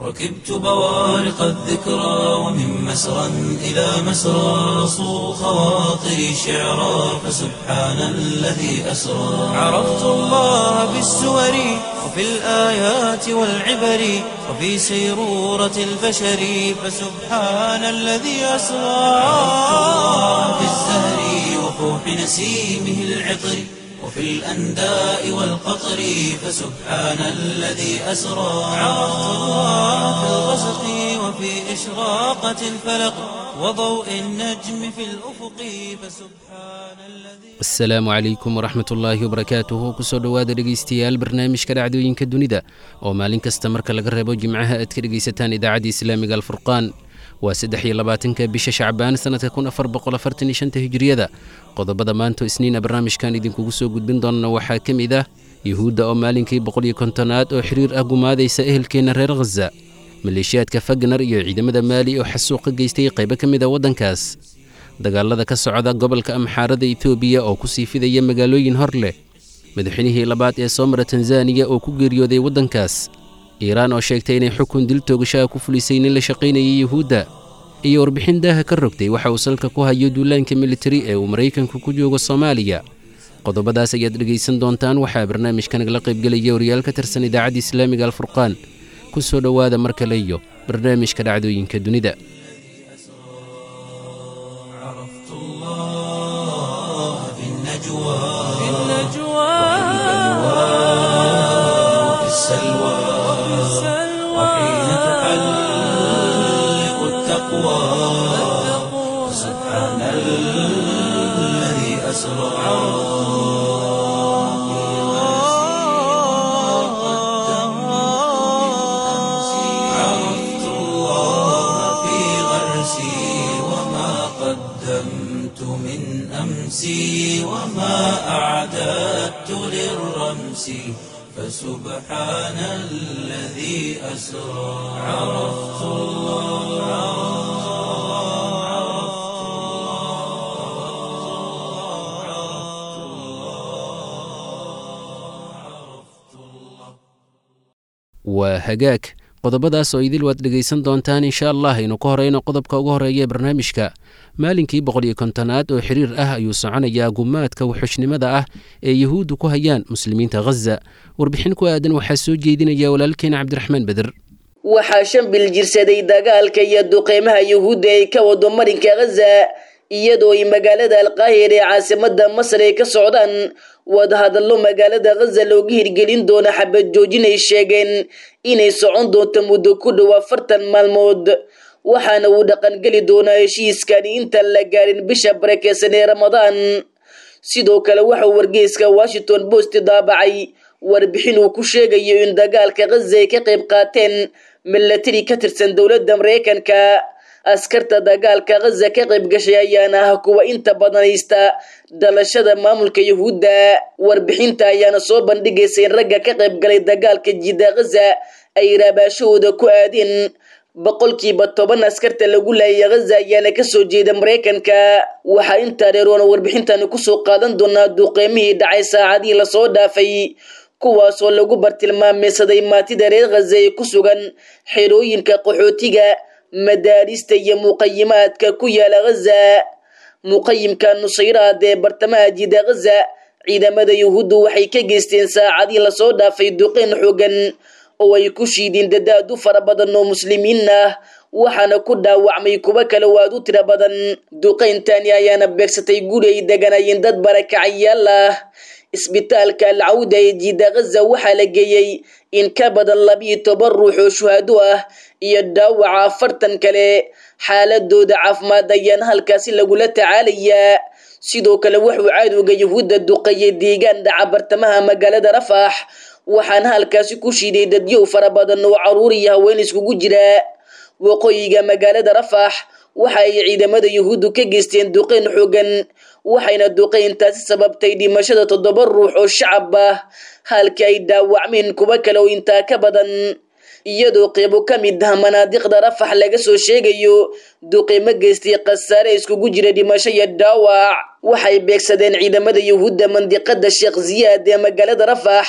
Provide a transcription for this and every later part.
ركبت بوارق الذكرى ومن مسرى إلى مسرى صو خواطري شعرا فسبحان الذي أسرى عرفت الله بالسور وفي الآيات والعبر وفي سيرورة البشر فسبحان الذي أسرى عرفت الله بالزهر وفوح نسيمه العطر وفي الأنداء والقطر فسبحان الذي أسرى عرفت الله في الغسق وفي إشراقة الفلق وضوء النجم في الأفق فسبحان الذي asalaamu calaykum waraxmat ullaahi wabarakaatuhu kusoo dhowaada dhegaystayaal barnaamijka dhacdooyinka dunida oo maalin kasta marka laga reebo jimcaha aad ka dhegaysataan idaacadda islaamiga alfurqaan waa saddex iyo labaatanka bisha shacbaan sannadka kun afar boqol afartan iyo shanta hijiriyada qodobada maanta isniina barnaamijkan idinkugu soo gudbin doonana waxaa ka mid ah yuhuudda oo maalinkii boqol iyo kontonaad oo xiriir ah gumaadaysa ehelkeenna reer khaza maleeshiyaadka fagnar iyo ciidamada maali oo xasuuq ka geystay qaybo ka mid a waddankaas dagaalada ka socda gobolka amxaarada etoobiya oo ku sii fidaya magaalooyin hor leh madaxweynihii labaad ee soo mara tanzaniya oo ku geeriyooday waddankaas iiraan oo sheegtay inay xukun dil toogashaha ku fulisay nin la shaqaynayay yuhuudda iyo warbixin daaha ka rogtay waxa uu salka ku hayo duulaanka militari ee uu maraykanku ku joogo soomaaliya qodobadaas ayaad dhegaysan doontaan waxaa barnaamijka nagala qaybgelaya wariyaal ka tirsan idaacadda islaamiga alfurqaan ku soo dhowaada mar kale iyo barnaamijka dhacdooyinka dunida عرفت الله في النجوى في النجوى وفي السلوى وحين تحلق التقوى سبحان الذي أسرى عرفت الله في غرسي وما قدمت من أمسي وما أعددت للرمس فسبحان الذي أسرى عرفت waa hagaag qodobadaas oo idil waad dhegaysan doontaan insha allah aynu ka horeyno qodobka ugu horeeya ee barnaamijka maalinkii boqol iyo kontonaad oo xiriir ah ayuu soconayaa gumaadka wuxushnimada ah ee yuhuuddu ku hayaan muslimiinta khaza warbixin ku aadan waxaa soo jeedinaya walaalkeena cabdiraxmaan beder waxaa shan bil jirsaday dagaalka iyo duqeymaha yuhuudda ay ka wado marinka khaza iyadoo ay magaalada alqaahir ee caasimada masar ay ka socdaan wadahadallo magaalada khaza looga hirgelin doono xabad joojin ay sheegeen inay socon doonto muddo ku dhow afartan maalmood waxaana uu dhaqangeli doonaa heshiiskani intaan la gaarin bisha barakeysan ee ramadaan sidoo kale waxauu wargeyska washington post daabacay warbixin uu ku sheegayo in dagaalka khaza ay ka qayb qaateen milatari ka tirsan dowladda mareykanka askarta dagaalka khaza ka qayb gashay ayaana ah kuwa inta badan haysta dhalashada maamulka yuhuudda warbixinta ayaana soo bandhigaysa in ragga ka qayb galay dagaalka jidda khaza ay raabaashahooda ku aadeen boqolkiiba toban askarta lagu laayay khaza ayaana kasoo jeeda mareykanka waxaa intaa dheer oona warbixintani kusoo qaadan doonaa duqeymihii dhacay saacadihii lasoo dhaafay kuwaasoo lagu bartilmaameysaday maatida reer khaza ee ku sugan xerooyinka qaxootiga madaarista iyo muqayimaadka ku yaala khaza muqayimka nusayraad ee bartamaha jida khaza ciidamada yuhuuddu waxay ka geysteen saacadii lasoo dhaafay duqeyn xoogan oo ay ku shiideen dadaad u fara badan oo muslimiin ah waxaana ku dhaawacmay kuwo kale oo aad u tiro badan duqeyntani ayaana beegsatay guri ay deganayeen dad barakacayaal ah isbitaalka alcawda ee jida khaza waxaa la geeyey in ka badan labiiyo toban ruux oo shuhaado ah iyo dhaawaca afartan kale xaaladooda caafimaad ayaana halkaasi lagula tacaalayaa sidoo kale wuxuu cadowga yuhuudda duqeeyay deegaan dhaca bartamaha magaalada rafax waxaana halkaasi ku shiiday dadyow fara badan oo caruur iyo haween iskugu jira waqooyiga magaalada rafax waxa ay ciidamada yuhuuddu ka geysteen duqeyn xoogan waxayna duqeyntaasi sababtay dhimashada toddoba ruux oo shacab ah halka ay dhaawacmeen kuwo kale oo intaa ka badan iyadoo qeybo ka mid ah manaadiqda rafax laga soo sheegayo duqeymo geystay khasaare iskugu jira dhimasho iyo dhaawac waxay beegsadeen ciidamada yuhuudda mandiqada sheekh ziyaad ee magaalada rafax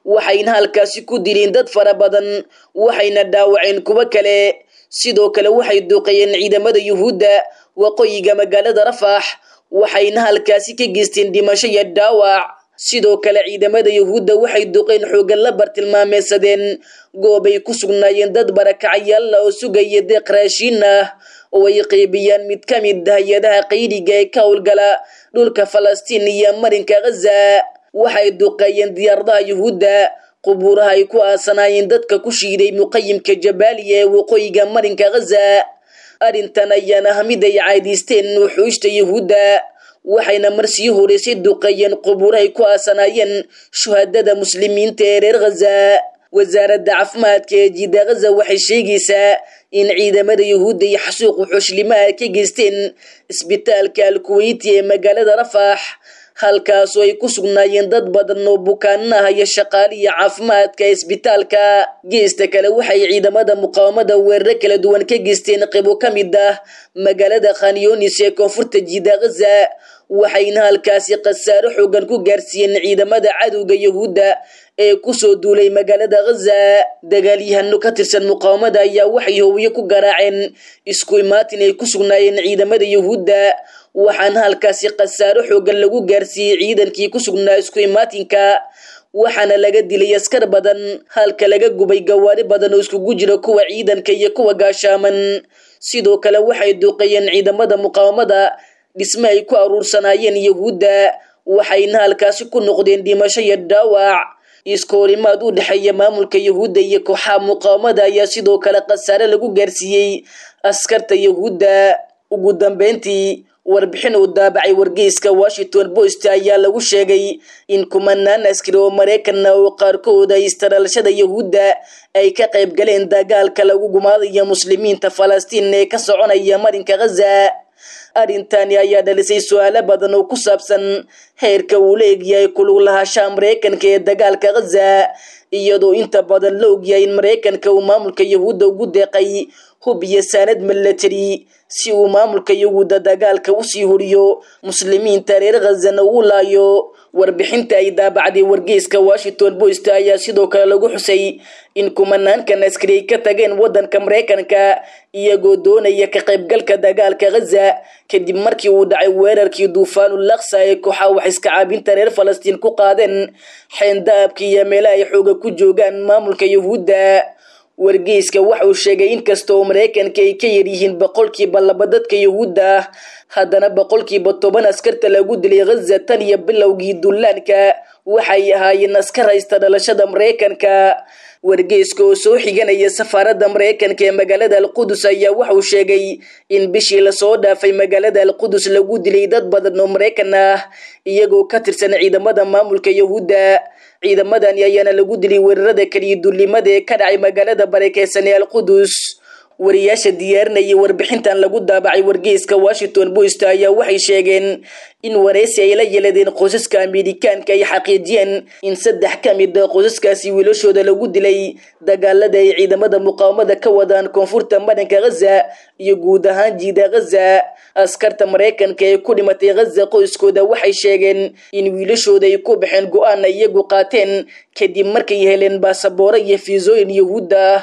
waxayna halkaasi ku dileen dad fara badan waxayna dhaawaceen kuwo kale sidoo kale waxay duqeeyeen ciidamada yuhuudda waqooyiga magaalada rafax waxayna halkaasi ka geysteen dhimasho iyo dhaawac sidoo kale ciidamada yuhuudda waxay duqeen xoogan la bartilmaameysadeen goobay ku sugnaayeen dad barakacayaalla oo sugaya deeq raashiin ah oo ay qeybiyaan mid ka mid hay-adaha qaydiga ee ka howlgala dhulka falastiin iyo marinka ghaza waxay duqeeyeen diyaaradaha yuhuudda qubuuraha ay ku aasanaayeen dadka ku shiiday muqayimka jabaaliya ee waqooyiga marinka ghaza arrintan ayaana ah mid ay caadiysteen wuxuushta yuhuudda waxayna marsii horeysay duqeeyeen qubuurahay ku aasanaayeen shuhadada muslimiinta ee reer ghaza wasaaradda caafimaadka ee jiida ghaza waxay sheegaysaa in ciidamada yuhuudda iyo xasuuq wuxuushlimaha ka geysteen isbitaalka alkuweyti ee magaalada rafax halkaasoo ay ku sugnaayeen dad badan oo bukaanaha iyo shaqaaliya caafimaadka ee isbitaalka geesta kale waxay ciidamada muqaawamada weeraro kala duwan ka geysteen qibo ka mid ah magaalada khanyoonis ee koonfurta jiida ghaza waxayna halkaasi khasaaro xoogan ku gaarsiiyeen ciidamada cadowga yuhuudda ee kusoo duulay magaalada ghaza dagaalyahano ka tirsan muqaawamada ayaa waxay hoowiye ku garaaceen isku imaatin ay ku sugnaayeen ciidamada yuhuudda waxaana halkaasi khasaaro xoogan lagu gaarsiiyey ciidankii ku sugnaa isku imaatinka waxaana laga dilay askar badan halka laga gubay gawaari badan oo iskugu jira kuwa ciidanka iyo kuwa gaashaaman sidoo kale waxay duuqeeyeen ciidamada muqaawamada dhisme ay ku aruursanaayeen yuhuudda waxayna halkaasi ku noqdeen dhimasho iyo dhaawac iskoorimaad u dhexeeya maamulka yuhuudda iyo kooxaha muqaawamada ayaa sidoo kale khasaare lagu gaarsiiyey askarta yuhuudda ugu dambeyntii warbixin uu daabacay wargeyska washington post ayaa lagu sheegay in kumanaan askari oo maraykanna oo qaarkood ay istaraalashada yuhuudda ay ka qayb galeen dagaalka lagu gumaadaya muslimiinta falastiin ee ka soconaya marinka ghaza arrintani ayaa dhalisay su-aalo badan oo ku saabsan heerka uu la egyahay kulug lahaanshaha maraykanka ee dagaalka ghaza iyadoo inta badan la ogyahay in maraykanka uu maamulka yuhuudda ugu deeqay hub iyo saanad milatary si uu maamulka yuhuudda dagaalka usii horiyo muslimiinta reer khazana uu laayo warbixinta ay daabacday wargeyska washington post ayaa sidoo kale lagu xusay in kumanaankan askari ay ka tageen wadanka maraykanka iyagoo doonaya ka qaybgalka dagaalka ghaza kadib markii uu dhacay weerarkii duufaanul laksa ee kooxaha wax iska caabinta reer falastiin ku qaadeen xeendaabka iyo meela ay xooga ku joogaan maamulka yuhuudda wargeyska waxa uu sheegay inkastoo maraykanka ay ka yaryihiin boqolkiiba laba dadka yuhuudda ah haddana boqolkiiba toban askarta lagu dilay ghaza tan iyo bilowgii dullaanka waxay ahaayeen askar haysta dhalashada maraykanka wargeyska oo soo xiganaya safaaradda maraykanka ee magaalada alqudus ayaa waxauu sheegay in bishii lasoo dhaafay magaalada alqudus lagu dilay dad badan oo maraykan ah iyagoo ka tirsan ciidamada maamulka yuhuudda ciidamadani ayaana lagu dilay weerarada keliya dullimada ee ka dhacay magaalada barakeysan ee alqudus wariyaasha diyaarinaya warbixintan lagu daabacay wargeyska washington post ayaa waxay sheegeen in wareysi ay la yeeladeen qoysaska amerikaanka ay xaqiijiyeen in saddex ka mid a qoysaskaasi wiilashooda lagu dilay dagaalada ay ciidamada muqaawamada ka wadaan koonfurta madanka ghaza iyo guud ahaan jiida ghaza askarta maraykanka ee ku dhimatay ghaza qoyskooda waxay sheegeen in wiilashooda ay ku baxeen go-aan ay iyagu qaateen kadib markay heleen baasabooro iyo fiisooyin yuhuudda ah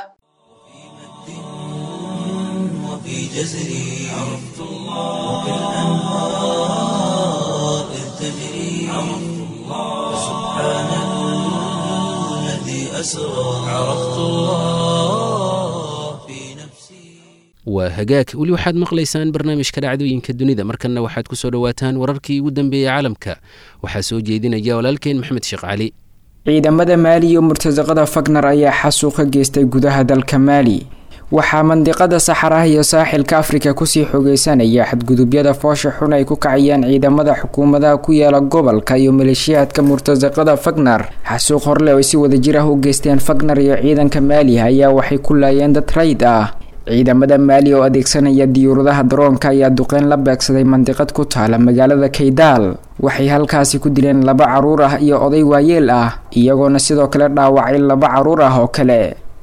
وفي جزري عرفت الله وكالأنهار إذ تجري عرفت الله سبحان الذي أسرى عرفت الله في نفسي waa hagaag weli waxaad maqlaysaan barnaamijka dhacdooyinka dunida markanna waxaad ku soo dhowaataan wararkii ugu dambeeyey caalamka waxaa soo jeedinaya walaalkeen maxmed sheekh cali ciidamada maali iyo murtasaqada fagnar ayaa xasuuq ka geystay gudaha dalka maali waxaa mandiqada saxaraha iyo saaxilka afrika kusii xogeysanaya xadgudubyada foosha xun ay ku kacayaan ciidamada xukuumadaha ku yaala gobolka iyo maleeshiyaadka murtasaqada fagnar xasuuq horle oo ay si wadajir ah u geysteen fagnar iyo ciidanka maali ayaa waxay ku laayeen dad rayd ah ciidamada maali oo adeegsanaya diyuuradaha daroonka ayaa duqeyn la beegsaday mandiqad ku taala magaalada kaydaal waxay halkaasi ku dileen laba caruur ah iyo oday waayeel ah iyagoona sidoo kale dhaawacay laba caruur ah oo kale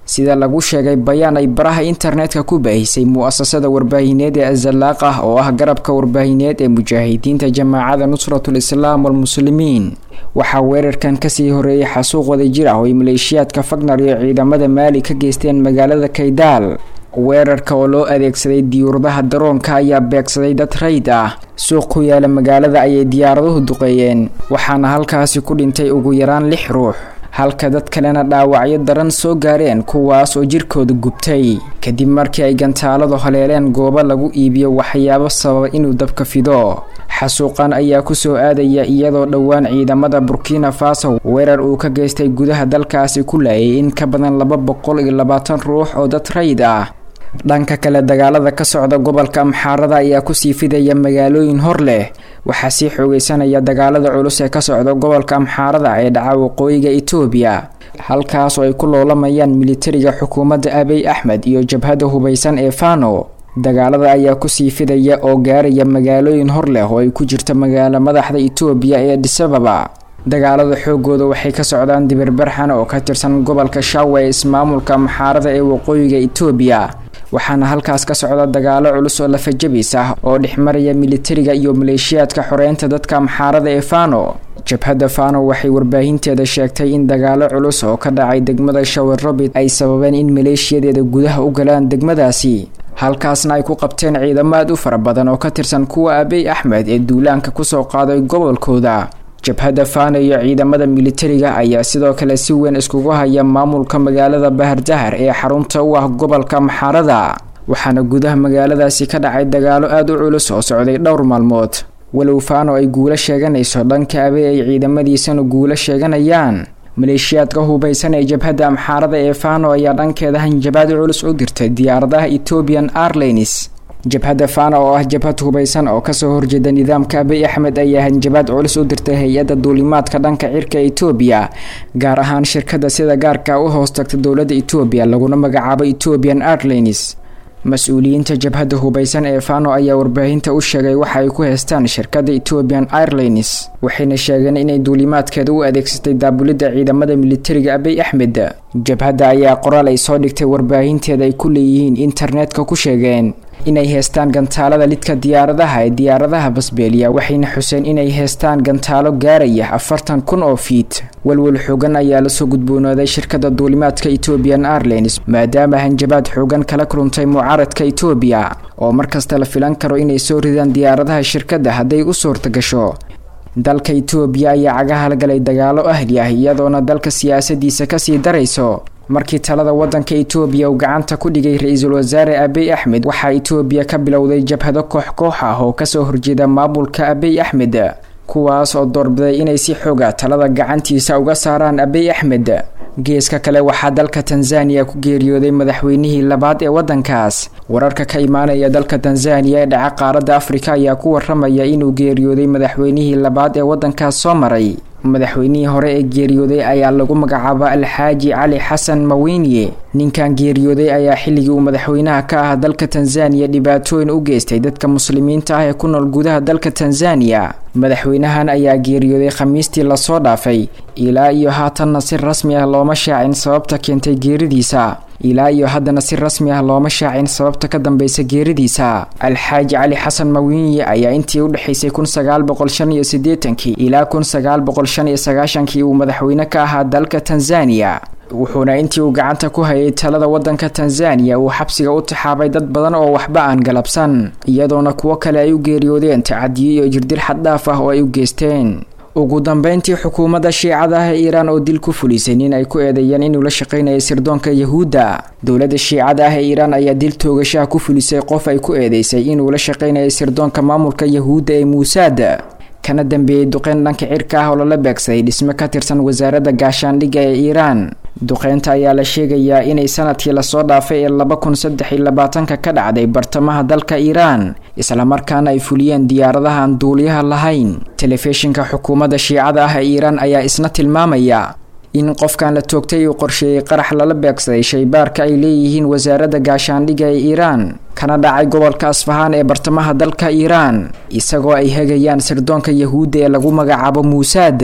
sida lagu sheegay bayaan ay baraha internetka ku baahisay mu-asasada warbaahineed ee azalaaq ah oo ah garabka warbaahineed ee mujaahidiinta jamaacada nusratul islaam walmuslimiin waxaa weerarkan kasii horeeyay xasuuq wadajir ah oo ay maleeshiyaadka fagnar iyo ciidamada maali ka geysteen magaalada kaydaal weerarka oo loo adeegsaday diyuuradaha daroonka ayaa beegsaday dad rayd ah suuq ku yaala magaalada ayay diyaaraduhu duqeeyeen waxaana halkaasi ku dhintay ugu yaraan lix ruux halka dad kalena dhaawacyo daran soo gaareen kuwaas oo jirkooda gubtay kadib markii ay gantaaladu haleeleen goobo lagu iibiyo waxyaabo sababa inuu dabka fido xasuuqan ayaa kusoo aadaya iyadoo dhowaan ciidamada burkina faso weerar uu ka geystay gudaha dalkaasi ku laayay in ka badan laba boqol iyo labaatan ruux oo dad rayd ah dhanka kale dagaalada ka socda gobolka amxaarada ayaa kusii fidaya magaalooyin hor leh waxaa sii xoogeysanaya dagaalada culus ee ka socda gobolka amxaarada ee dhaca waqooyiga etoobiya halkaas oo ay ku loolamayaan militariga xukuumadda abiy axmed iyo jabhadda hubaysan ee fano dagaalada ayaa kusii fidaya oo gaaraya magaalooyin hor leh oo ay ku jirta magaalo madaxda etoobiya ee adisababa dagaalada xoogooda waxay ka socdaan dibirbarxan oo ka tirsan gobolka shawa ee ismaamulka amxaarada ee waqooyiga etoobiya waxaana halkaas ka socda dagaalo culus oo lafajabis ah oo dhexmaraya militariga iyo maleeshiyaadka xoreynta dadka amxaarada ee fano jabhadda fano waxay warbaahinteeda sheegtay in dagaalo culus oo ka dhacay degmada shawerrobit ay sababeen in maleeshiyadeeda gudaha u galaan degmadaasi halkaasna ay ku qabteen ciidamo aad u fara badan oo ka tirsan kuwa abiy axmed ee duulaanka kusoo qaaday gobolkooda jabhadda fano iyo ciidamada militariga ayaa sidoo kale si weyn iskugu haya maamulka magaalada bahardahar ee xarunta u ah gobolka maxaarada waxaana gudaha magaaladaasi ka dhacay dagaalo aada u culus oo socday dhowr maalmood walow fano ay guulo sheeganayso dhanka abe ay ciidamadiisana guulo sheeganayaan maleeshiyaadka hubaysan ee jabhadda amxaarada ee fano ayaa dhankeeda hanjabaad culus u dirtay diyaaradaha ethiopian airlines jabhadda fana oo ah jabhad hubaysan oo kasoo horjeeda nidaamka abiy axmed ayaa hanjabaad culus u dirtay hay-adda duulimaadka dhanka cirka etoobiya gaar ahaan shirkada sida gaarka u hoos tagta dowladda etoobiya laguna magacaabo ethiopian airlines mas-uuliyiinta jabhadda hubaysan ee fano ayaa warbaahinta u sheegay waxa ay ku heystaan shirkadda ethiopian airlines waxayna sheegeen inay duulimaadkeeda u adeegsatay daabulidda ciidamada militariga abiy axmed jabhadda ayaa qoraal ay soo dhigtay warbaahinteeda ay ku leeyihiin internetka ku sheegeen inay heystaan gantaalada lidka diyaaradaha ee diyaaradaha basbeeliya waxayna xuseen inay heystaan gantaalo gaaraya afartan kun oo fiit walwal xoogan ayaa lasoo gudboonaaday shirkadda duulimaadka ethiopian airlines maadaama hanjabaad xoogan kala kulantay mucaaradka etoobiya oo markasta la filan karo inay soo ridaan diyaaradaha shirkadda hadday u suurta gasho dalka etoobiya ayaa cagaha galay dagaalo ahli ah iyadoona dalka siyaasadiisa kasii darayso markii talada wadanka etoobiya uu gacanta ku dhigay ra-iisul wasaare abiy axmed waxaa etoobiya ka bilowday jabhado koox koox ah oo kasoo horjeeda maamulka abiy axmed kuwaas oo doorbiday inay si xooga talada gacantiisa uga saaraan abiy axmed geeska kale waxaa dalka tanzaniya ku geeriyooday madaxweynihii labaad ee wadankaas wararka ka imaanaya dalka tanzaniya ee dhaca qaaradda afrika ayaa ku waramaya inuu geeriyooday madaxweynihii labaad ee wadankaas soo maray madaxweynihii hore ee geeriyooday ayaa lagu magacaaba alxaaji cali xasan mawinye ninkan geeriyooday ayaa xilligii uu madaxweynaha ka ah dalka tanzaniya dhibaatooyin u geystay dadka muslimiinta ah ee ku nool gudaha dalka tanzaniya madaxweynahan ayaa geeriyooday khamiistii lasoo dhaafay ilaa iyo haatanna si rasmi ah looma shaacin sababta keentay geeridiisa ilaa iyo haddana si rasmi ah looma shaacin sababta ka dambeysa geeridiisa alxaaji cali xasan mawinye ayaa intii udhexaysay kun sagaal boqol shan iyo siddeetankii ilaa kun sagaal boqol shan iyo sagaashankii uu madaxweyne ka ahaa dalka tanzaniya wuxuuna intii uu gacanta ku hayay talada wadanka tanzaniya uu xabsiga u taxaabay dad badan oo waxba aan galabsan iyadoona kuwo kale ay u geeriyoodeen tacadiyo iyo jirdil xaddhaaf ah oo ay u geysteen ugu dambeyntii xukuumadda shiicada ah ee iiraan oo dil ku fulisay nin ay ku eedeeyeen inuu la shaqaynayay sirdoonka yahuudda dowladda shiicada ah ee iiraan ayaa dil toogashaha ku fulisay qof ay ku eedeysay inuu la shaqaynayay sirdoonka maamulka yahuudda ee muusaad kana dambeeyey duqeyn dhanka cirka ah oo lala beegsaday dhisme ka tirsan wasaaradda gaashaandhigga ee iiraan duqeynta ayaa la sheegayaa inay sanadkii lasoo dhaafay ee laba kun saddex iyo labaatanka ka dhacday bartamaha dalka iiraan islamarkaana ay fuliyeen diyaaradaha aan duuliyaha lahayn telefishinka xukuumadda shiicada ah ee iiraan ayaa isna tilmaamaya in qofkan la toogtay uu qorsheeyey qarax lala beegsaday shaybaarka ay leeyihiin wasaaradda gaashaandhigga ee iiraan kana dhacay gobolka asfahaan ee bartamaha dalka iiraan isagoo ay hegayaan sirdoonka yahuudda ee lagu magacaabo muusaad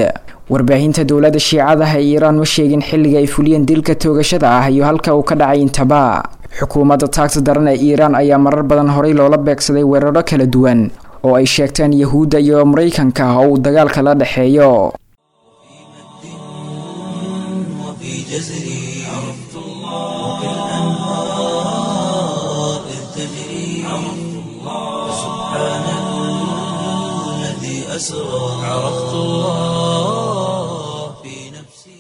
warbaahinta dowladda shiicadaha ee iiraan ma sheegin xilliga ay fuliyeen dilka toogashada ah iyo halka uu ka dhacay intaba xukuumadda taagta daran ee iiraan ayaa marar badan horey loola beegsaday weeraro kala duwan oo ay sheegteen yahuudda iyo maraykanka oo uu dagaalka la dhexeeyo وفي جزري عرفت الله وكالأنهار إذ تجري عرفت الله سبحان الذي أسرى عرفت الله في نفسي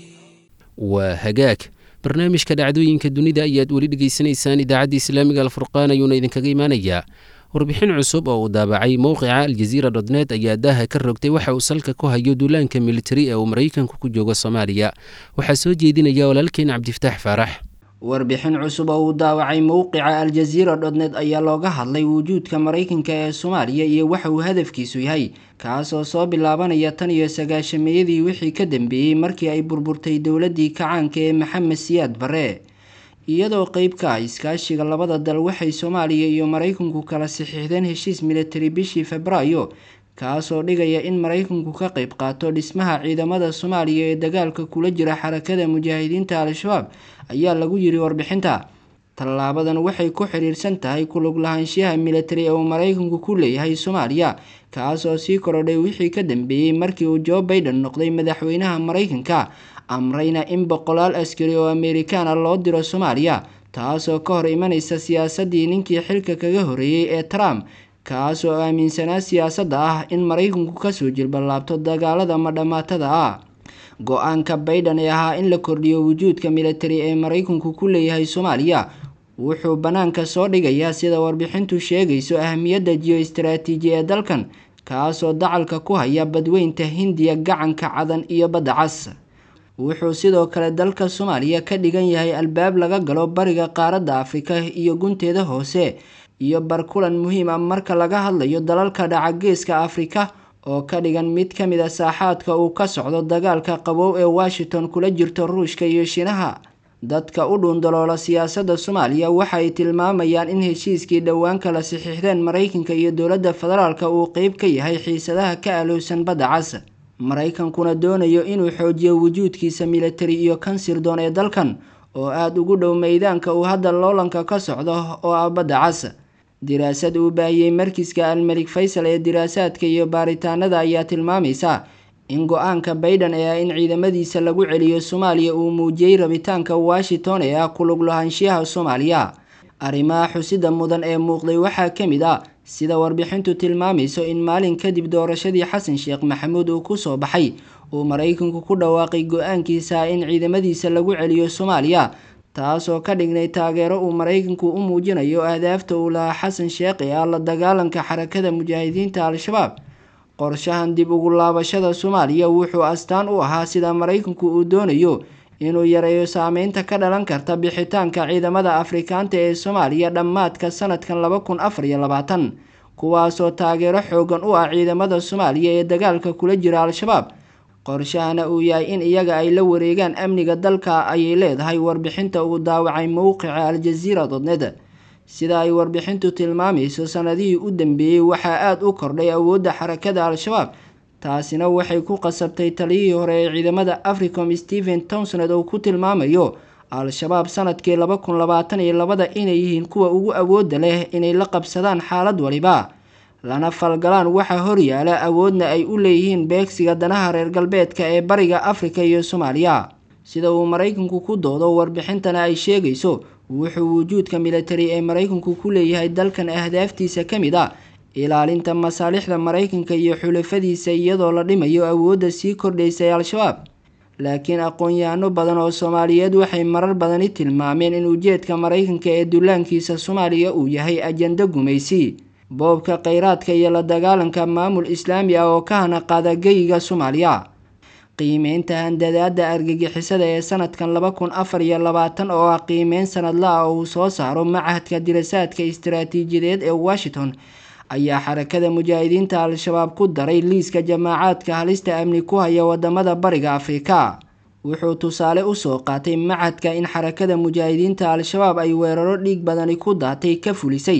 waa hagaag barnaamijka dhacdooyinka dunida ayaad weli dhegaysanaysaan idaacadda islaamiga alfurqaan ayuuna idinkaga imaanayaa warbixin cusub oo uu daabacay mowqica aljaziira dotnet ayaa daaha ka rogtay waxa uu salka ku hayo duulaanka militari ee uu maraykanku ku joogo soomaaliya waxaa soo jeedinaya walaalkeen cabdifataax faarax warbixin cusub oo uu daawacay mowqica aljaziira dotnet ayaa looga hadlay wujuudka maraykanka ee soomaaliya iyo waxa uu hadafkiisu yahay kaasoo soo bilaabanaya tan iyo sagaashameeyadii wixii ka dambeeyey markii ay burburtay dowladdii kacaanka ee maxamed siyaad barre iyadoo qeyb ka ah iskaashiga labada dal waxay soomaaliya iyo maraykanku kala saxiixdeen heshiis militari bishii febraayo kaasoo dhigaya in maraykanku ka qeyb qaato dhismaha ciidamada soomaaliya ee dagaalka kula jira xarakada mujaahidiinta al-shabaab ayaa lagu yiri warbixinta tallaabadan waxay ku xidhiirsan tahay kulug lahaanshiyaha militari ee uu maraykanku ku leeyahay soomaaliya kaasoo sii korodhay wixii ka dambeeyey markii uu joe baiden noqday madaxweynaha maraykanka amrayna in boqolaal askari oo amerikaana loo diro soomaaliya taasoo ka hor imanaysa siyaasadii ninkii xilka kaga horeeyey ee trump kaasoo aaminsanaa siyaasadda ah in maraykanku kasoo jilballaabto dagaalada madhamaatada ah go-aanka baiden ee ahaa in la kordhiyo wujuudka militari ee maraykanku ku leeyahay soomaaliya wuxuu bannaanka soo dhigayaa sida warbixintu sheegayso ahamiyadda jiyo-istaraatiiji ee dalkan kaasoo dacalka ku haya badweynta hindiya gacanka cadan iyo badda cas wuxuu sidoo kale dalka soomaaliya ka dhigan yahay albaab laga galo bariga qaaradda afrika iyo gunteeda hoose iyo barkulan muhiim ah marka laga hadlayo dalalka dhaca geeska afrika oo ka dhigan mid ka mid a saaxaadka uu ka socdo dagaalka qabow ee washington kula jirto ruushka iyo shiinaha dadka u dhuundaloola siyaasadda soomaaliya waxa ay tilmaamayaan in heshiiskii dhowaan kala saxiixdeen maraykanka iyo dowladda federaalka uu qeyb ka yahay xiisadaha ka alowsan badda cas maraykankuna doonayo inuu xoojiyo wujuudkiisa militari iyo kan sirdoon ee dalkan oo aada ugu dhow meydaanka uu hadda loolanka ka socdo oo ah badda cas diraasad uu baahiyey markiska almelik faysal ee diraasaadka iyo baaritaanada ayaa tilmaamaysa in go-aanka baiden ee ah in ciidamadiisa lagu celiyo soomaaliya uu muujiyey rabitaanka washington ee ah kulug lahaanshiyaha soomaaliya arrimaha xusida mudan ee muuqday waxaa ka mid ah sida warbixintu tilmaamayso in maalin kadib doorashadii xasan sheekh maxamuud uu kusoo baxay uu maraykanku ku dhawaaqay go-aankiisa in ciidamadiisa lagu celiyo soomaaliya taasoo ka dhignay taageero uu maraykanku u muujinayo ahdaafta uu lahaa xasan sheekh ee ah la dagaalanka xarakada mujaahidiinta al-shabaab qorshahan dib ugu laabashada soomaaliya wuxuu astaan u ahaa sida maraykanku uu doonayo inuu yareeyo saameynta ka dhalan karta bixitaanka ciidamada afrikaanta ee soomaaliya dhammaadka sanadkan laba kun afar iyo labaatan kuwaasoo taageero xoogan u ah ciidamada soomaaliya ee dagaalka kula jira al-shabaab qorshahana uu yahay in iyaga ay la wareegaan amniga dalka ayay leedahay warbixinta uu daawacay mowqica aljaziira dodned sida ay warbixintu tilmaamayso sanadihii u dambeeyey waxaa aada u kordhay awoodda xarakada al-shabaab taasina waxay ku qasabtay taliyihii hore ee ciidamada africom stephen townsoned oo ku tilmaamayo al-shabaab sanadkii laba kun labaatan iyo labada inay yihiin kuwa ugu awoodda leh inay la qabsadaan xaalad waliba lana falgalaan waxaa horyaala awoodna ay u leeyihiin beegsiga danaha reer galbeedka ee bariga afrika iyo soomaaliya sida uu maraykanku ku doodo warbixintana ay sheegayso wuxuu wujuudka militari ee maraykanku ku leeyahay dalkan ahdaaftiisa ka mid a ilaalinta masaalixda maraykanka iyo xulafadiisa iyadoo la dhimayo awoodda sii kordhaysay al-shabaab laakiin aqoon-yahano badan oo soomaaliyeed waxay marar badani tilmaameen in ujeedka maraykanka ee dullaankiisa soomaaliya uu yahay ajando gumaysi boobka kheyraadka iyo la dagaalanka maamul islaami ah oo ka hana qaada geyiga soomaaliya qiimeynta handadaada argagixisada ee sanadkan laba kun afar iyo labaatan oo ah qiimeyn sanadla ah oo uu soo saaro machadka dirasaadka istaraatiijiyadeed ee washington ayaa xarakada mujaahidiinta al-shabaab ku daray liiska jamaacaadka halista amni ku haya wadamada bariga afrika wuxuu tusaale usoo qaatay machadka in xarakada mujaahidiinta al-shabaab ay weeraro dhiig badani ku daatay ka fulisay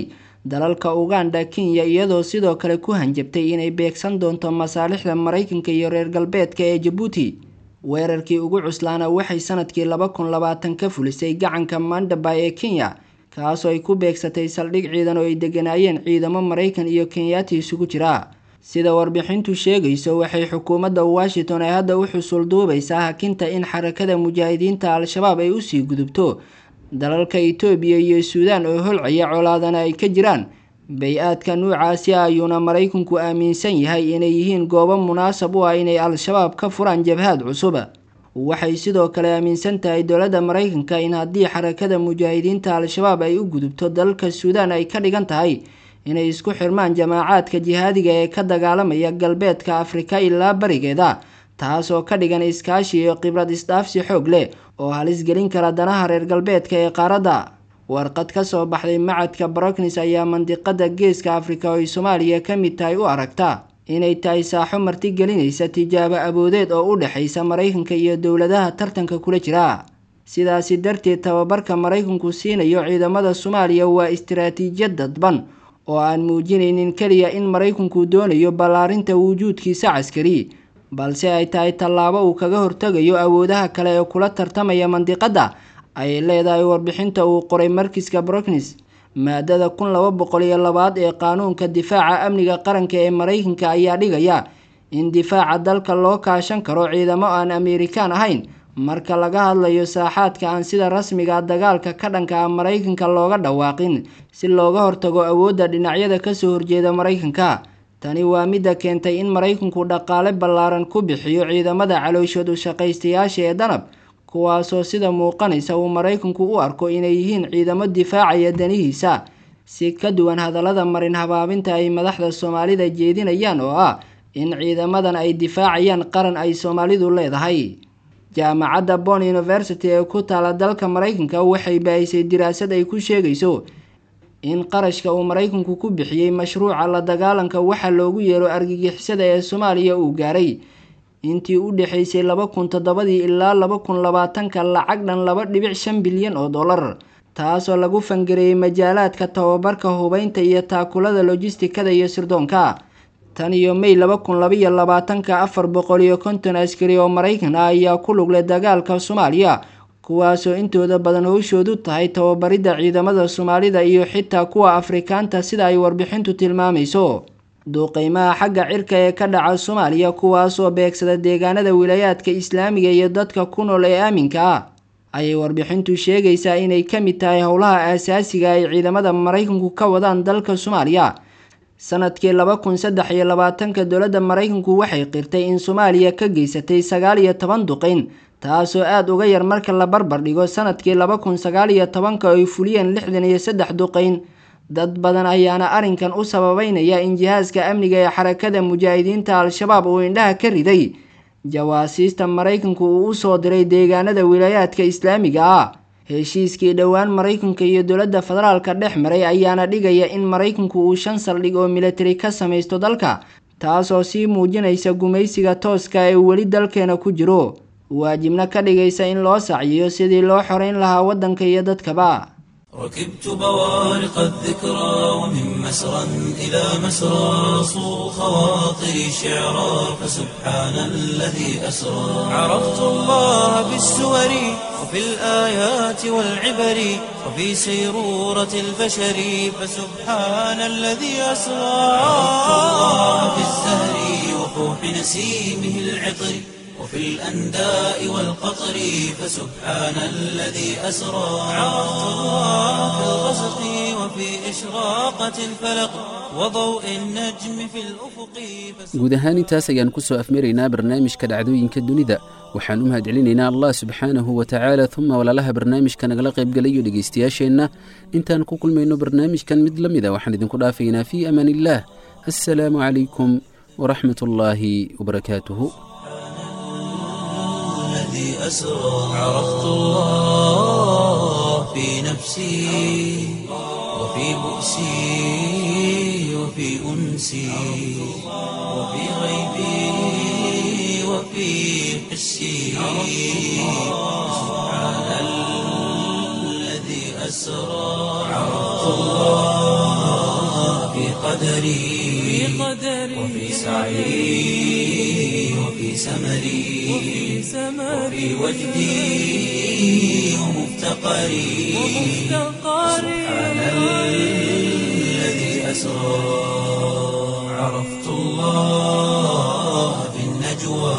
dalalka uganda kenya iyadoo sidoo kale ku hanjabtay inay beegsan doonto masaalixda maraykanka iyo reer galbeedka ee jabuuti weerarkii ugu cuslaana waxay sanadkii laba kun labaatan ka fulisay gacanka mandabay ee kenya kaasoo ay ku beegsatay saldhig ciidan oo ay deganaayeen ciidamo maraykan iyo kenyaati isugu jira sida warbixintu sheegayso waxay xukuumadda washington ay hadda u xusul duubaysaa hakinta in xarakada mujaahidiinta al-shabaab ay usii gudubto dalalka itoobiya iyo suudaan oo holcaya colaadana ay ka jiraan bay-aadka nuucaasi ayuuna maraykanku aaminsan yahay inay yihiin goobo munaasab u ah inay al-shabaab ka furaan jabhaad cusub waxay sidoo kale aaminsan tahay dowladda maraykanka in haddii xarakada mujaahidiinta al-shabaab ay u gudubto dalalka suudaan ay ka dhigan tahay inay isku xirmaan jamaacaadka jihaadiga ee ka dagaalamaya galbeedka afrika ilaa barigeeda taasoo ka dhigan iskaashi iyo khibrad isdhaafsi xoog leh oo halis gelin kara danaha reer galbeedka ee qaaradda warqad ka soo baxday macadka broknis ayaa mandiqada geeska afrika oo ay soomaaliya ka mid tahay u aragta inay tahay saaxo martigelinaysa tijaabo aboodeed oo u dhexaysa maraykanka iyo dowladaha tartanka kula jira sidaasi darteed tababarka maraykanku siinayo ciidamada soomaaliya waa istiraatiijiyad dadban oo aan muujinaynin keliya in maraykanku doonayo ballaarinta wujuudkiisa caskari balse ay tahay tallaabo uu kaga hortegayo awoodaha kale ee kula tartamaya mandiqadda ay leedahay warbixinta uu qoray markiska broknis maadada kun laba boqol iyo labaad ee qaanuunka difaaca amniga qaranka ee maraykanka ayaa dhigaya in difaaca dalka loo kaashan karo ciidamo aan ameerikaan ahayn marka laga hadlayo saaxaadka aan sida rasmiga dagaalka ka dhanka ah maraykanka looga dhawaaqin si looga hortago awoodda dhinacyada kasoo horjeeda maraykanka tani waa midda keentay in maraykanku dhaqaale ballaaran ku bixiyo ciidamada calooshood u shaqaystayaasha ee danab kuwaasoo sida muuqanaysa uu maraykanku u arko inay yihiin ciidamo difaacaya danihiisa si ka duwan hadallada marin habaabinta ay madaxda soomaalida jeedinayaan oo ah in ciidamadan ay difaacayaan qaran ay soomaalidu leedahay jaamacadda bon university ee ku taala dalka maraykanka waxay baahisay diraasad ay ku sheegayso in qarashka uu maraykanku ku bixiyey mashruuca la dagaalanka waxa loogu yeero argagixisada ee soomaaliya uu gaaray intii u dhexaysay laba kun toddobadii ilaa laba kun labaatanka lacag dhan laba dhibic shan bilyan oo dollar taasoo lagu fangareeyey majaalaadka tababarka hubeynta iyo taakulada lojistikada iyo sirdoonka tan iyo may laba kun labaiyo labaatanka afar boqol iyo konton askari oo maraykan ah ayaa ku luglay dagaalka soomaaliya kuwaasoo intooda badan howshoodu tahay tababaridda ciidamada soomaalida iyo xitaa kuwa afrikaanta sida ay warbixintu tilmaamayso duuqeymaha xagga cirka ee ka dhaca soomaaliya kuwaasoo beegsada deegaanada wilaayaadka islaamiga iyo dadka ku nool ee aaminka ah ayay warbixintu sheegaysaa inay ka mid tahay howlaha aasaasiga ay ciidamada maraykanku ka wadaan dalka soomaaliya sanadkii laba kun saddex iyo labaatanka dowladda maraykanku waxay qirtay in soomaaliya ka geysatay sagaal iyo toban duqeyn taasoo aada uga yar marka la barbar dhigo sanadkii laba kun sagaal iyo tobanka oo ay fuliyeen lixdan iyo saddex duqeyn dad badan ayaana arrinkan u sababeynaya in jihaaska amniga ee xarakada mujaahidiinta al-shabaab uu indhaha ka riday jawaasiista maraykanku uu usoo diray deegaanada wilaayaadka islaamiga ah heshiiskii dhowaan maraykanka iyo dowladda federaalka dhex maray ayaana dhigaya in maraykanku uu shan saldhig oo militari ka samaysto dalka taasoo sii muujinaysa gumaysiga tooska ee weli dalkeena ku jiro waajibna ka dhigaysa in loo sacyiyo sidii loo xoreyn lahaa waddanka iyo dadkaba ركبت بوارق الذكرى ومن مسرى إلى مسرى صو خواطري شعرا فسبحان الذي أسرى عرفت الله بالسور وفي الآيات والعبر وفي سيرورة البشر فسبحان الذي أسرى عرفت الله بالزهر وفوح نسيمه العطر وفي الأنداء والقطر فسبحان الذي أسرى عرفت الله في الغسق وفي إشراقة الفلق وضوء النجم في الأفق guud ahaan intaas ayaan ku soo afmaraynaa barnaamijka dhacdooyinka dunida waxaan u mahadcelinaynaa allah subxaanahu wa tacaala uma walaalaha barnaamijka nagala qaybgalayo dhegaystayaasheenna intaan ku kulmayno barnaamijkan mid la mida waxaan idinku dhaafaynaa fii amaan illaah assalaamu calaykum waraxmat ullaahi wabarakaatuhu الذي أسرى عرفت الله في نفسي وفي بؤسي وفي أنسي وفي غيبي وفي حسي سبحان الذي أسرى عرفت الله قدري وفي سعي وفي سمري وفي وجدي ومفتقري سبحان الذي أسرى عرفت الله في النجوى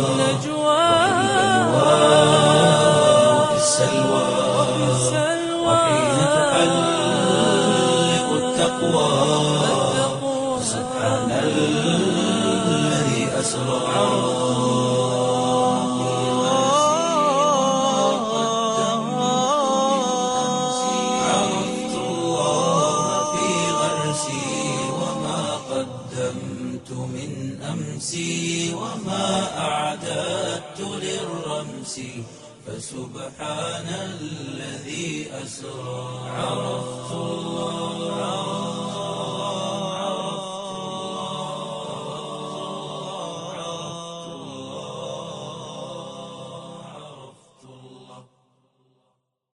وفي السلوى وحين تحلق التقوى سبحان الذي أسرى عرفت الله في غرسي وما قدمت من أمسي وما أعددت للرمس فسبحان الذي أسرى عرفت الله